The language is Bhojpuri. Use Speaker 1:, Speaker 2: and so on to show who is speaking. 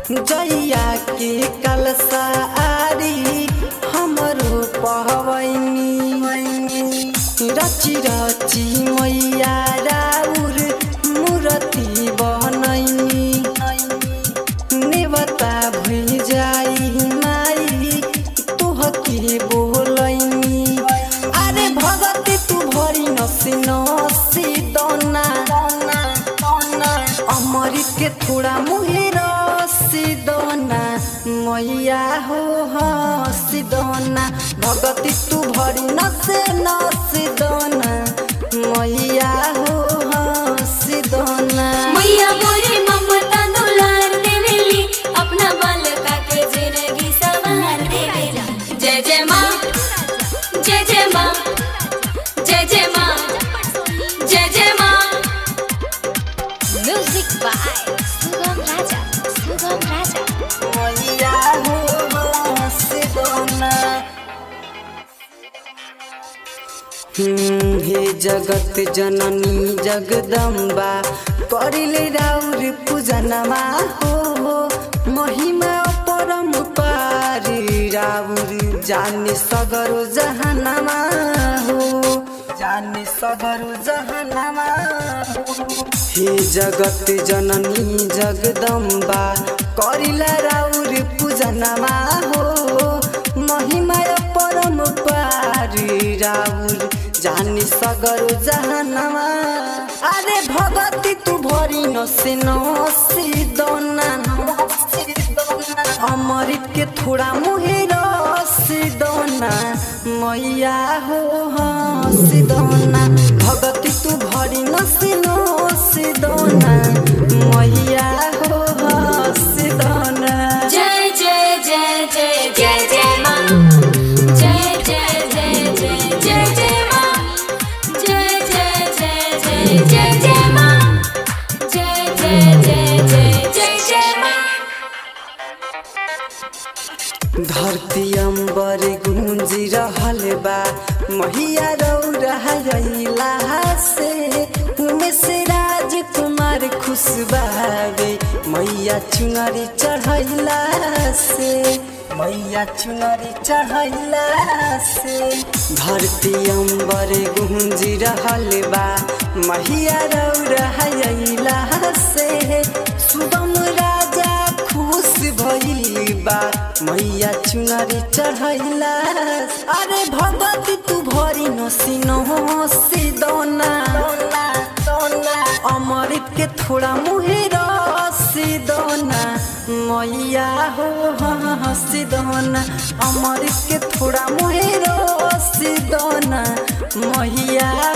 Speaker 1: जैया के कलसा आरी हमरो पहवैनी रची रची मैया राउर मूर्ति बनैनी नेवता भइल जाई माई तोहके बोलैनी अरे भगती तू भरी नसी नसी दोना अमृत के थोड़ा मुहे रसी दोना मैया हो हसी दोना भगती तू भरी नसे नसी दोना मैया हो हसी दोना
Speaker 2: मैया मोरे ममता दुलार देवेली अपना बालका के जिंदगी सवार देवेली जय जय माँ जय जय माँ जय जय माँ जय जय माँ
Speaker 3: Music by Sugam Raja. Sugam Raja.
Speaker 1: मैया हो हसी दोना हम्म, हे जगत जननी जगदम्बा करिले राउर पूजनमा हो महिमा परम पारी राउर जाने सगरो जहानमा हो जाने सगरो जहानमा हो हे जगत जननी जगदम्बा करिला राउर पूजनमा हो महिमा परम पारी राउर जानी सगरो जहानमा अरे भगती तू भरी नसे नसी दोना अमृत के थोड़ा मुहे रसी दोना मैया हो हसी दोना भगती तू भरी नसी नसी दोना मैया हो हसी दोना
Speaker 2: जय जय जय जय जय जय माँ जय जय जय जय जय जय माँ जय जय जय जय जय जय माँ जय जय जय जय जय जय माँ
Speaker 1: धरती अंबर गूंजी रहल बा मैया रौरा से उमे से राजकुमार खुश बावे मैया चुनरी चढ़ैला से मैया चुनरी चढ़ैला से धरती अंबर गूंजी रहल बा मैया रौरा से सुगम राजा खुश भइल बा मैया चुनरी चढ़ैला अरे भगवती तू भरी नसी नसी दोना अमृत के थोड़ा मुहे रसी दोना मैया हो हसी दोना अमृत के थोड़ा मुहे रसी दोना मैया